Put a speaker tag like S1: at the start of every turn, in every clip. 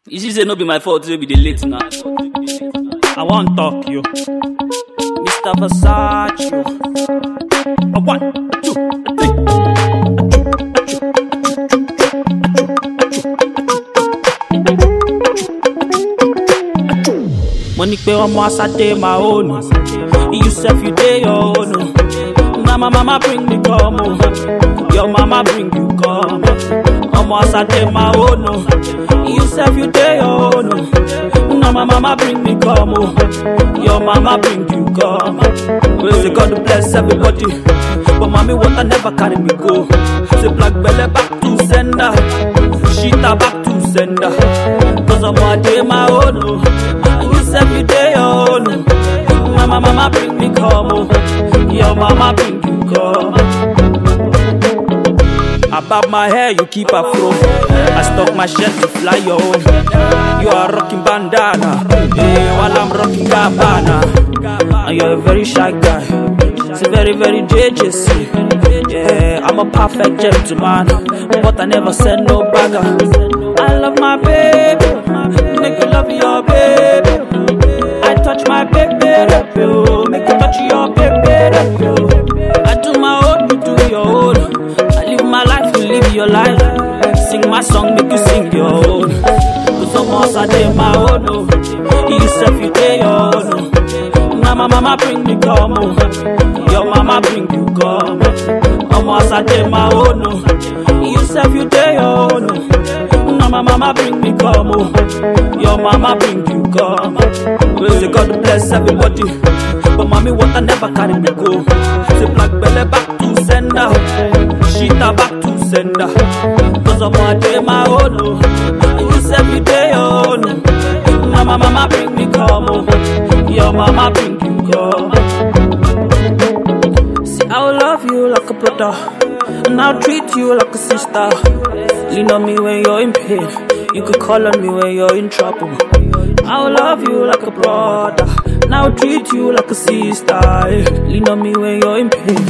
S1: You see say no be my fault wey we dey late now.
S2: I wan talk you.
S1: Mr. Versace.
S2: A one, two, a three. Mo ní pé ọmọ Asade my own. You sef you dey your own. Na my mama bring me come o. Your mama bring you come. Ọmọ Asade my own. You sef you dey your own. Na my mama bring me come o. Your mama bring you come. Praise the God bless everybody. But mommy water never carry me go. Say black belle back to sender. Shita back to sender. Cause I'm a day my own. oh. And you sef you dey your own. oh. Mama, mama bring me come. oh. Your mama bring you come. Above my hair, you keep a fro. I stock my shirt to fly your own. You are rocking bandana, eh, while I'm rocking Gabbana. And you're a very shy guy. It's a very, very JJC. Yeah, I'm a perfect gentleman, but I never said no bagger. I love my baby, make you love your baby. I touch my baby, oh, make you touch your baby. oh. I do my own, you do your own. I live my life, you live your life. Sing my song, make you sing your own. Cause almost I did my own. Oh. You self, you did your own. Oh. Now my mama bring me come. Oh. Your mama bring you come. Almost I did my own. Oh. You self, you did your own. Oh. Now my mama bring me come. Oh. Your mama bring you come. Praise the God bless everybody. But mommy water never carry me go. Say black belly back to sender. Shita back to sender. Cause I'm a day my own. Oh. And you say you day your own. oh. Now my mama bring me come. Oh. Your mama bring you come. See, I'll love you like a brother. And I'll treat you like a sister. Lean on me when you're in pain. You could call on me when you're in trouble. I'll love you like a brother. And I'll treat you like a sister. eh. Lean on me when you're in pain.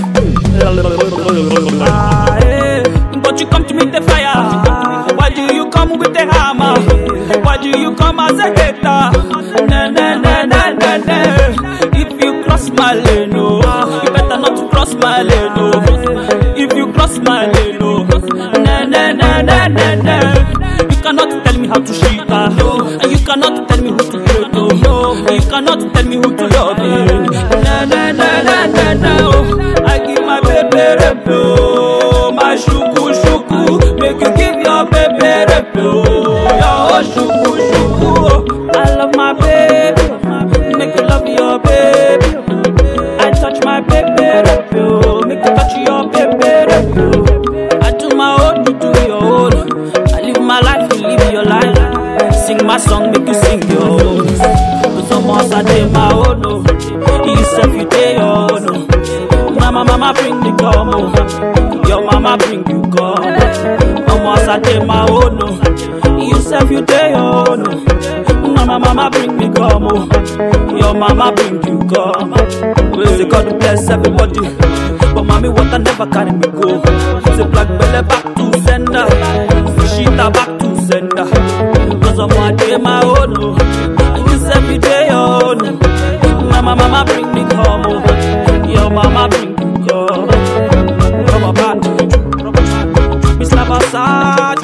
S2: Ah, eh. But you come to meet the fire. Why do you come with the hammer? Why do you come as a hater? Na na na na na na. If you cross my lane, oh, you better not to cross my lane, oh. If you cross my lane, oh, na na na na na na. You cannot tell me how to shit, ah, and you cannot tell me who to hate, oh. You cannot tell me who to love, eh. Na na na na na na. Oh. I give my baby rep, oh, my shuku shuku. Make you give your baby rep, oh, your shuku shuku. Oh. I love my baby, make you love your baby. I touch my baby rep, oh, make you touch your baby rep, oh. I do my own, you do your own. I live my life, you live your life. Sing my song, make you sing your own. Cause almost I did my own, oh. You self, you did your own, oh. Mama, mama, bring me come, oh. Your mama bring you come. Almost I did my own, oh. You self, you did your own, oh. Mama, mama, bring me come, oh. Your mama bring you come. Praise the God bless everybody. But mommy water never carry me go. Say black belly back to sender. Shita back to sender. Cause I'm one day my own. Oh. And you say every day your own. oh. Mama, mama bring me come. Oh. Your mama bring you come. Come on, back. Mr.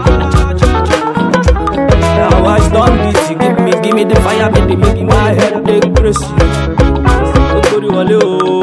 S2: Versace. Now I done this. You give me, give me the fire, make the make my head take crazy. Okori wale o.